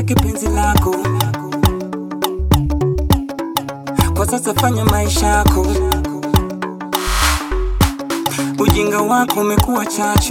Sitaki penzi lako kwa sasa, fanya maisha yako. Ujinga wako umekuwa chachu.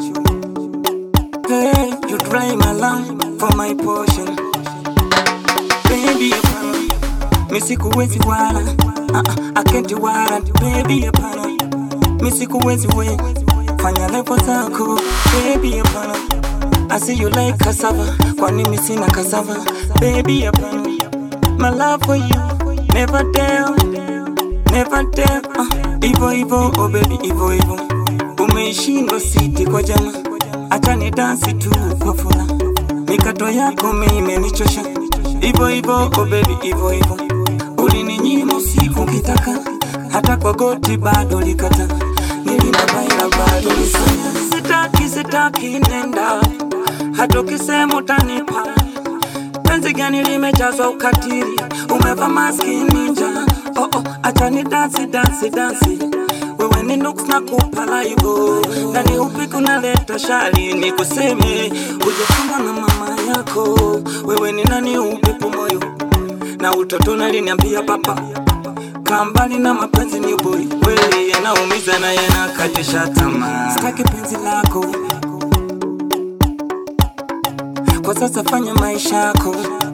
Hey, you dry my love for my portion. Baby, hapana, mi sikuwezi wala uh, uh, I can't warrant. Baby, hapana, mi sikuwezi we fanya levo zako. Baby, hapana, I see you like cassava, kwani mi sina cassava. Baby, hapana, my love for you never tell, never tell. Uh, ivo ivo, oh baby, ivo ivo, umeishindwa siti kwa jama, acha ni dansi tu kwa furaha, mikato yako mi imenichosha. Ivo ivo, oh baby, ivo ivo, ulininyima usiku kitaka, hata kwa goti bado likata, nilinabaila bado lisanya. Sitaki, sitaki, nenda, hata ukisema utanipa penzi gani limejazwa ukatili, umeva maski ninja. Oh, oh, acha ni dansi dansi dansi, wewe ni nuks na kupa laivo ndani upi kunaleta shari, ni kuseme ujachunga na mama yako, wewe ni nani upepo moyo na utoto naliniambia papa kambali na mapenzi ni boi kweli, yanaumiza na yanakatisha tamaa. Sitaki penzi lako kwa sasa, fanya maisha yako.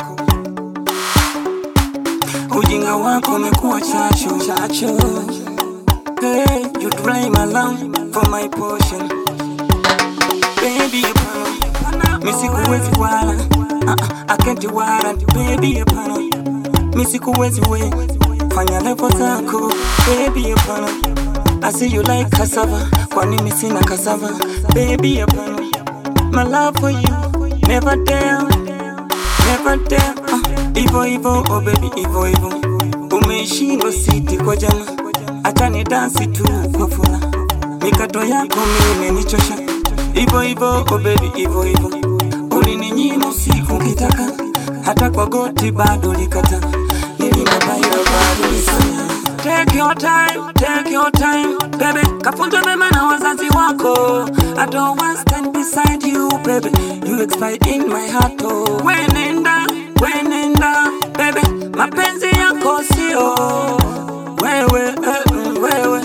Ujinga wako umekuwa chachu chachu. Hey, you dry my love for my portion. Baby, hapana, mi sikuwezi wala uh, uh, I can't warrant. Baby, hapana, mi sikuwezi we fanya levo zako. Baby, hapana, I see you like cassava, kwani mi sina cassava. Baby, hapana, my love for you never tell, never tell. Uh, ivo ivo, oh baby, ivo ivo, umeishindwa siti kwa jama, acha ni dansi tu kwa furaha, mikato yako mi imenichosha. Ivo ivo, oh baby, ivo ivo, ulininyima usiku kitaka, hata kwa goti bado likata, nilinabaila bado lisanya. Take your time, take your time, baby. Kafunzwe mema na wazazi wako. I don't want stand beside you, baby. You expire in my heart, oh. Wenenda, wenenda, baby. Mapenzi yako sio wewe, eh, mm, wewe.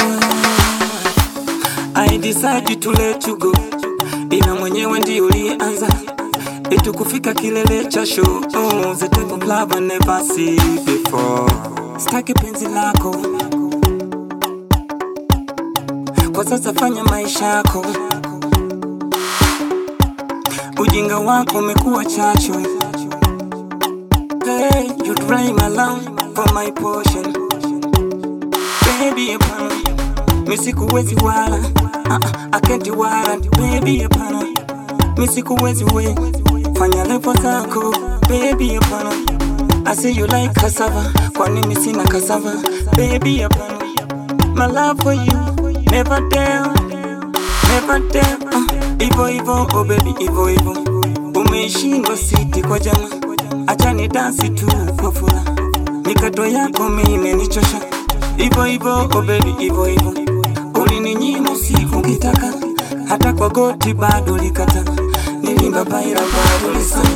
I decide to let you go, ila mwenyewe ndio ulianza itu kufika kilele cha show. Oh, the type of love I never see before. Sitaki penzi lako kwa sasa, fanya maisha yako. Ujinga wako umekuwa chachu. Hey, you dry my love for my portion. Baby, hapana, mi sikuwezi wala uh, uh, I can't warrant. Baby, hapana, mi sikuwezi we fanya levo zako. Baby, hapana I see you like cassava, kwani mi sina cassava. Baby, hapana, my love for you never tell, never tell. Uh, ivo ivo, oh baby, ivo ivo, umeishindwa siti kwa jama, acha ni dansi tu kwa furaha, mikato yako mi imenichosha. Ivo ivo, oh baby, ivo ivo, ulininyima usiku kitaka, hata kwa goti bado likata, nilimbabaila bado lisana